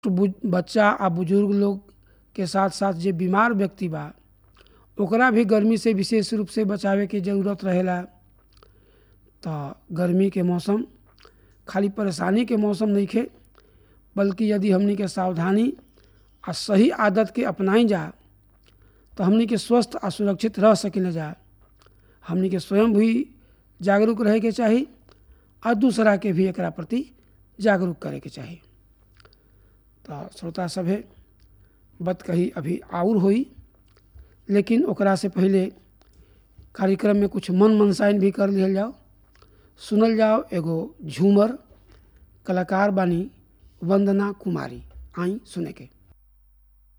बु- बच्चा आ बुजुर्ग लोग के साथ साथ जे बीमार व्यक्ति बा ओकरा भी गर्मी से विशेष रूप से बचावे के जरूरत रहेला तो गर्मी के मौसम खाली परेशानी के मौसम नइखे बल्कि यदि हमनी के सावधानी आ सही आदत के अपनाई जा तो हमनी के स्वस्थ आ सुरक्षित रह सकिले जा हमनी के स्वयं भी जागरूक रहे के चाही और दूसरा के भी एकरा प्रति जागरूक करे के चाही तो श्रोता सभे बत कही अभी आउर होई लेकिन ओकरा से पहले कार्यक्रम में कुछ मन मनसाइन भी कर लिहल जाओ सुनल जाओ एगो झूमर कलाकार बानी वंदना कुमारी आई सुने के